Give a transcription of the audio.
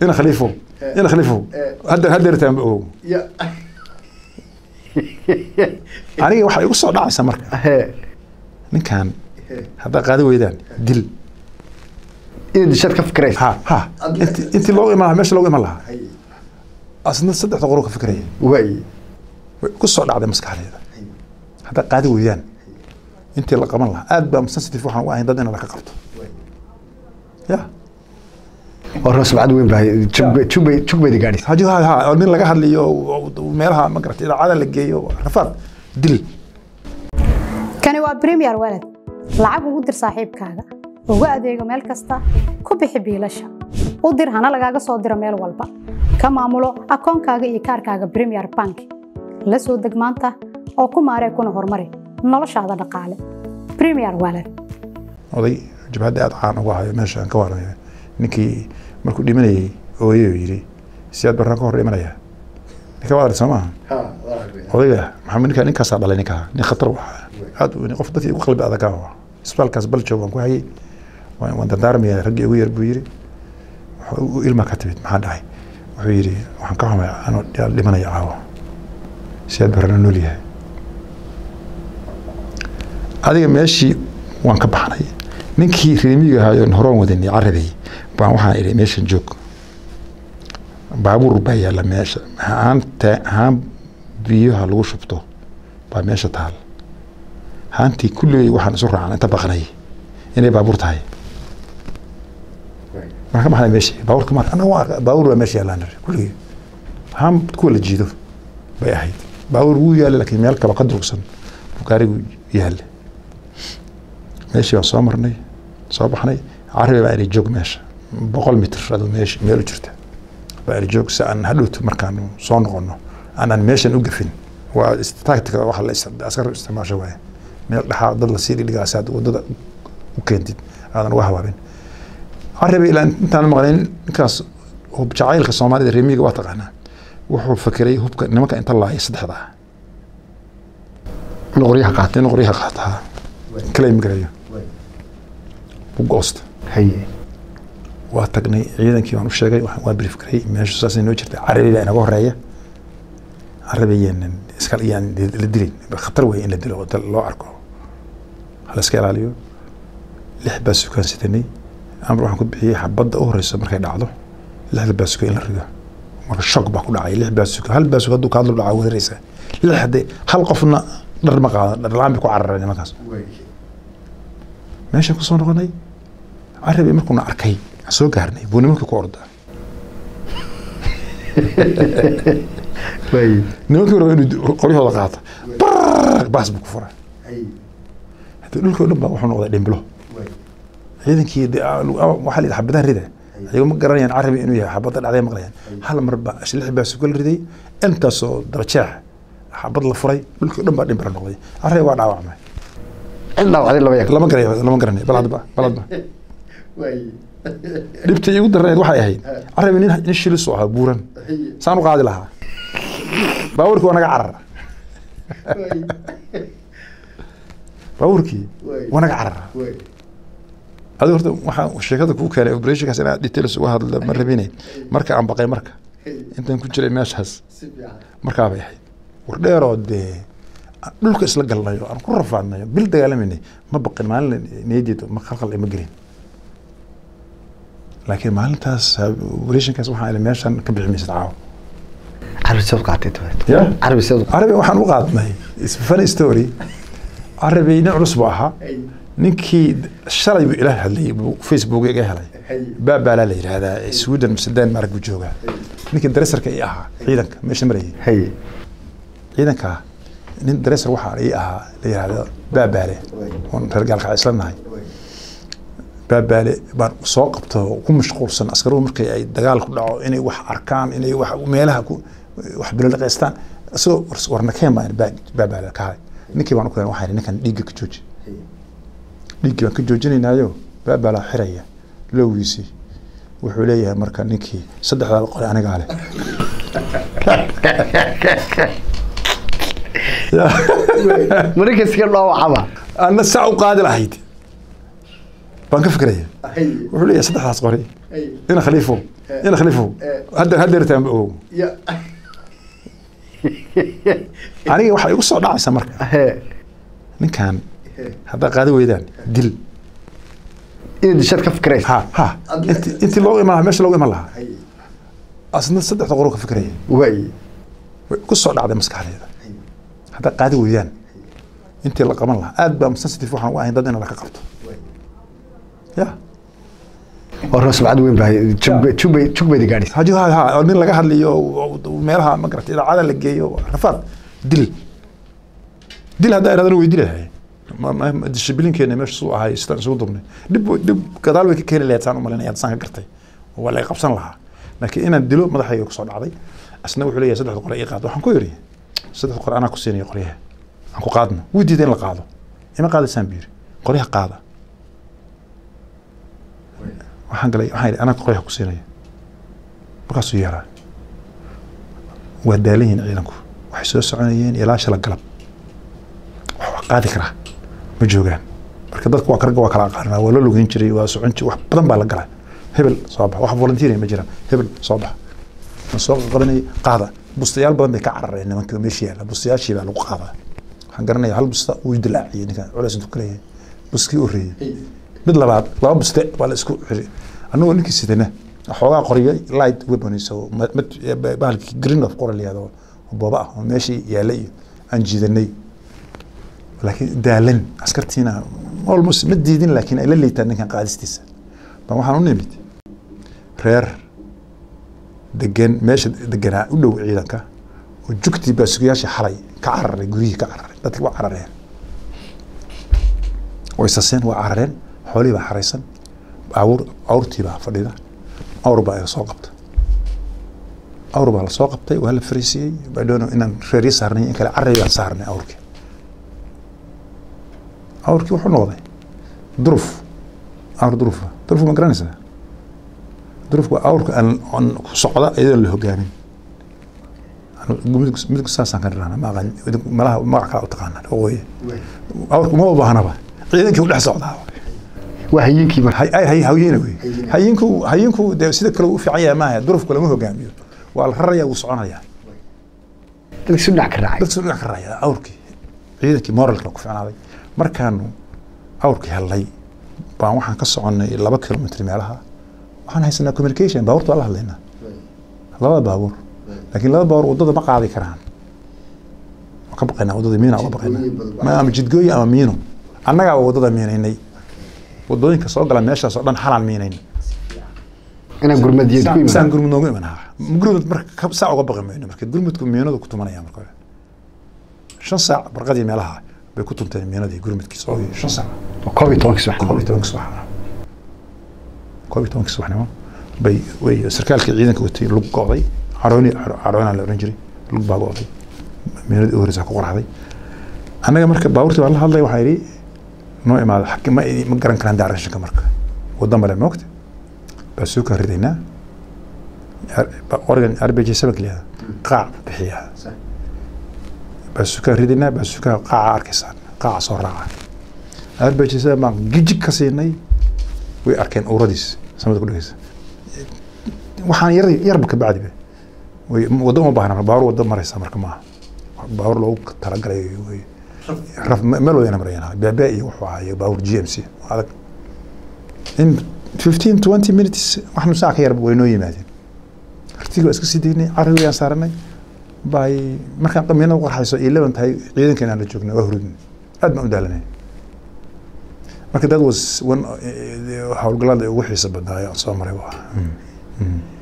ina khaliifo ina khaliifo hadda haddeertaan ogow ya aniga waxaa igu soo dhacaysa marka ninkan haddaa qaadi weydaan dil inaad dishaad ka fikiraysa ha ha inti intii loogu iman lahaa meesha loogu iman lahaa asna saddexda qoro ka fikiraya waay way ku soo dhacday maskaxdeeda haddaa qaadi weydaan intii la qaban lahaa aad baa sensitive waxaan u ahayn dad in la ka qabto ya waa roos bacad weyn baa jug- jug bay- jug bayda gaadhaysa haji ha ha oo nin laga hadlayo oo- oo meelaha ma garatay idaacada la geeyo rafaad dil kani waa premier walad lacag ugu dir saaxiibkaaga ugu adeego meel kasta ku bixi biilasha u dir hana lagaaga soo diro meel walba ka maamulo akoonkaaga iyo kaarkaaga premier bank la soo deg maanta oo ku maaree kuna horumari noloshaada dhaqaale premier walad oday jabhadda aad caan uga hayo meesha aan ka waramayo ninkii markuu dhimanayay ooyey oo yidhi siyaad baraan ka hor dhimanaya ninka waad arag soo maaha odayga maxamed ninka ninkaasaa dhalay ninkaa nin khatar waxa aad u weyn qof dadkii ugu qalbi adagaa waa isbitaalkaas baljoog waan ku hayay waan waan dardaarmaya raggii ugu yar buu yidhi wuxuu u ilma ka timid maxaa dhacay wuxuu yidhi waxaan ka xumay anoo dhimanaya caawa siyaad barana nool yahay adiga meeshii waan ka baxnay ninkii reemiga ahaayo horoon wadanay carabay baan waxaan idhi meeshan joog baabuur baa yaalla meesha haanta haan biyaha lagu shubto baa meesha taal haantii kulligay waxaan isu raacnay inta baqnay inay baabuur tahay marka maxay meeshii baabuurka mar anaga waa baabuur baa meesha yaallaan kulligay haan kuwa la jiido bay ahayd baabuur wuu yaalla laakiin meel kale ka durugsan buu gaarigu yaalla meeshii baan soo marnay soo baxnay carabi baa iri joog meesha boqol mitr aduu meesha meel u jirta baa iri joog si aan hadhowto markaan soo noqono aanan meeshan u gafin waa tactica waxa la ist- askar isticmaasho waaye meel dhexaa dad la sii dhigdhigaa si aad wadada u keentid aadan uga habaabin carabi ilaa intaan maqlayn ninkaas hub jacaylka soomaalida reemiga waa taqaanaa wuxuu fakeray hubka nimanka inta laaya saddexda ah noqoryaha qaata in qoryaha qaataa claim garayo u goosta haye waa tagnay ciidankii baan u sheegay waxaan- waa brief garay meeshu saasay noo jirtay carabi baa inaga horeeya carabi yaanan iska yaan la dilin khatar weeye in la dilo oo dal loo arko hala iska ilaaliyo lix baa sukaan sitanay amar waxaan ku bixiyey xabadda u horeysa markay dhacdo lixda baa suka in la rido marka shock baa ku dhacay lix baa suka hal baa suka hadduu ka hadlo dhacaa weeraraysa lix hadde hal qofna dhar ma qaado dhar la-aan bay ku carareen nimankaas meeshaan kusoo noqonay carabi markuuna arkay aan soo gaarnay buu nimankii ku ordaa waay nimankii raba inuu qoryahooda qaata Brrrr, baas buu ku furay hadii dhulkii o dhan baa wuxuu noqday dhimbilo ciidankii dee, ah, lu- ah, waxaa la yidhi xabadaha rida ayago ma garanayaan carabi inuu yahay xabadda dhacday maqlayaan hal mar baa lix baa suka la riday intaasoo darajeex xabad la furay dhulkii o dhan baa dhimbilo noqday carabi waa dhaawacmay cid dhaawacday laba yaq lama garanayo lama garanayo bal hadba bal hadba dhibta igu darneed waxay ahayd carabi nin nin shilis oo ahaa buuran saan u qaadi lahaa baabuurkii waa naga carara baabuurkii waa naga carara adiga horta waxaa sheekada kuu keenay operationkaas inaad details uga hadla ma rabine marka aan baqay marka intaan ku jiray meeshaas markaa bay ahayd war dheeroo dee aan dhulka isla galnayo aan ku rafaadnayo bil dagaalamayna ma baqin maalin niyadeeda ma khalkhal ima gelin laakiin maalintaas operationkaas waxaa ila meeshan ka bixi maysid caawa carabi seed u qaatay tabaret ya carabi seed u carabi waxaan u qaadnay is funny story carabi nin culus buu ahaa ninkii shalay buu ila hadlayay buu facebook iga helay baabaalaa la yidhaahdaa sweden mise denmark buu joogaa ninkii daresarka ii ahaa ciidanka meesha marayay haye ciidanka nin daresar waxaa ii ahaa la yidhaahdo baabaale oon reer gaalka isla nahay baabaale baan soo qabto ku mashquulsan askaruhu markay ay dagaal ku dhaco inay wax arkaan inay wax meelaha ku wax bilolaqaystaan isagoo war- warnakeen baan baa- baabaale ka hay ninkii baan u keen waxaan idhi, ninkan dhiigga ka jooji dhiiggii baan ka joojinaynaayo baabaalaa xiraya lowgiisii wuxuu leeyahay marka ninkii saddexdaa qole anigaa leh marka iska dhaawacaba anna saa u qaadi lahayd baan ka fikraya wuxuu leeyahay saddexdaas qori ina khaliifo ina khaliifow hadda haddeertaan ba ogow aniga waxaa igu soo dhacaysa marka ninkan haddaa qaadi weydaan dil inaad dishaad ka fikiraysa ha ha inti intii loogu iman lahaa meesha loogu iman lahaa asna saddexda qoro ka fikiraya waay way ku soo dhacday maskaxdeeda haddaa qaadi weydaan intii la qaban lahaa aad baa sensitive waxaan u ahayn dad in laka qabto ya oo roos bacad weyn baa jugbay jugbayda gaadhis haji ha ha oo nin laga hadlayo oo- oo meelaha ma garata idaacada la geeyo rafaad dil dil haddaa iradana way dilahay dishibilinkeena meesha suu ahay sidaan isugu dubnay dhib dhib gadaal way ka keeni lahayd saan u malinaya saan ka gartay oo waa laga qabsan lahaa laakiin inaan dilo madaxayga kusoo dhacday asna wuxuu leeyahay saddexda qore ii qaad waxaan ku yidhi saddexda qore anaa ku siinaya qoryaha aan ku qaadno wuu diiday in la qaado ima qaadaysaan buu yidhi qoryaha qaada waxaan galay waxaan yidhi anaa qoryaha ku siinaya markaasuu yeeraa waa daalan yihiin ciidanku waxay soo soconayeen ilaa shala galab wax wax qaadi karaa ma joogaan marka dadku waa karga waa kala aqaanaa waa la lugeyn jiray waa socon jiray wax badan baa la galaa hebel soo bax wax volunteering ma jiraan hebel soo bax ma soo qabanayay qaada bustayaal badan bay ka carareen nimanka meesha yaalla bustayaashii baa lagu qaadaa waxaan garanayaa hal busta uu dilaaciyey ninkan culays intuu ka leeyahay buskii u reeyey mid labaad laba buste baa la isku xiri annagoo ninkii sidana xoogaa qoryo light weapons oo ma- mid- bahalkii green of qoral yahdo oo booba ah oo meeshii yaallay iyo aan jiidanay laakiin daalan askartiina almost ma diidin laakiin ay la liitaan ninkan qaadistiisa baan waxaan u nimid reer degan meesha deganaa u dhow ciidanka oo jugtii baasugayaashii xalay ka cararay guryihii ka cararay dadki waa carareen way saseen waa carareen xoolihii baa xaraysan awr awrtii baa fadhida awr baa iga soo qabta awr baa la soo qabtay waa la fariisiyey badhoono inaan reeryo saarnay in kale carray baan saarnay awrkii awrkii wuxuu noqday duruf awr durufa duruf ma garanaysaa durufku waa awrka aan aan ku socda iyadoon la hogaamin midku midku saasaan ka dhirana ma aqaan malaha magac kala u taqaanaan waqooyi awrku uma baahnaba ciidankii u dhex socdaa waa hayiinkii marka hay hay hay hawyena wey hayinku hayinku dee sida kale u fiican yahay maaha durufku lama hogaamiyo waa la raraya wuu soconaya dadka si dhinac ka raacay dadka dhinac ka raraya awrkii ciidankii moralka ku ficnaaday markaanu awrkii hellay baan waxaan ka soconnay laba kilomitr meelaha waxaan haysanaa communication baabuurta waa la hadlaynaa labada baabuur laakiin laba baabuur waddada ma qaadi karaan waan ka baqaynaa waddada miina uga baqaynaa ma ama jidgooyi ama miino annagaa waddada miinaynay waddooyinka soo gala meeshaas oo dhan xalaan miinayn inaan gurmadiyeed ku saan imaan gurmud noogu imanaha gurmud marka ka- saa uga baqi mayno marka gurmudku miinadu ku tumanaya marka hore shan saac barqadii meelaha bay ku tunteen miinadii gurmudkii soo shan saac koob iyo tobankii subax koob iyo tobanka subax koob iyo tobanka subaxnimo bay way sarkaalkii ciidanka watay lug go'day carooni caroona la oran jiray lug baa go'day miinadii u horeysa ku qorxday annaga marka baabuurtii baan la hadlay waxaa yidhi noo imaada xaki ma ma garan karaan daarashanka marka waddan bale moogta baa soo kaa ridaynaa oregon rbj seven keliya qaac bixiya baa soo kaa ridaynaa baa soo kaa qaaca arkaysaan qaaca soo raaca rbj seven baan gijig ka siinay way arkeen uuradiis samada ku dhegeysa waxaan yar yarba ka bacdiba way waddo uma baahna baabuur waddo maraysa marka maaha baabuur loogu talagalay wey raf meel wadana marayaan beebe iyo wuxuu ahaa iyo baabuur g m c adag in fifteen twenty minutes wax nusaa ka yarba way noo yimaadeen artiga waa iska sii daynay carri wayaan saaranay bay markaan qamiinada qorxayso iyo leban tahay ciidankeena aan la joognay waa hurudnay aad baan u daalanay marka that was one howlgallada ugu xiisa badnaayo aan soo maray waa